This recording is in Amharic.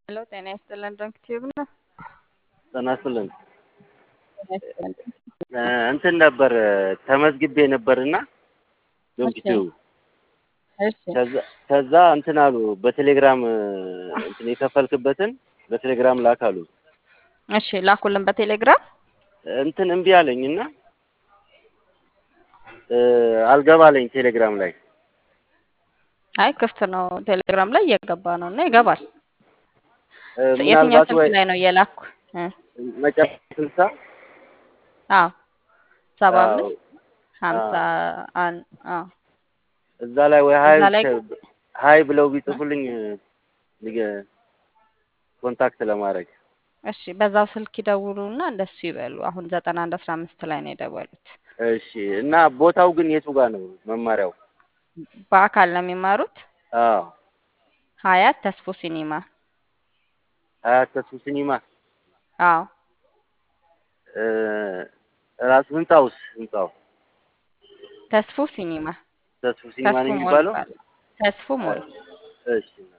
ሄሎ ጤና ይስጥልን ድንክ ቲዩብ ነው። ጤና ይስጥልን። ጤና ይስጥልን። እ እንትን ነበር ተመዝግቤ ነበርና ዶንክ እሺ ቲዩብ እሺ ከዛ ከዛ እንትን አሉ በቴሌግራም እ እንትን የከፈልክበትን በቴሌግራም ላክ አሉ። እሺ ላኩልን በቴሌግራም እንትን እምቢ አለኝና እ አልገባ አለኝ ቴሌግራም ላይ አይ ክፍት ነው ቴሌግራም ላይ እየገባ ነው እና ይገባል። እ የትኛው ምናልባት ስልክ ወይ ላይ ነው እየላኩ? እ መጨረሻ ስልሳ አዎ ሰባ አዎ አምስት ሀምሳ አዎ አን አዎ እዛ ላይ ወይ ሀይ እዛ ላይ ሀይ ብለው ቢጽፉልኝ ሊገ- ኮንታክት ለማድረግ እሺ በዛው ስልክ ይደውሉና እንደሱ ይበሉ። አሁን ዘጠና አንድ አስራ አምስት ላይ ነው የደወሉት። እሺ። እና ቦታው ግን የቱ ጋር ነው መማሪያው? በአካል ነው የሚማሩት። አዎ ሀያት ተስፎ ሲኒማ። ሀያት ተስፉ ሲኒማ አዎ እ ራሱ ህንጻውስ ህንጻው ተስፎ ሲኒማ ተስፉ ሲኒማ ተስፎ ነው ሞል የሚባለው? ይባላል። ተስፎ ሞል እሺ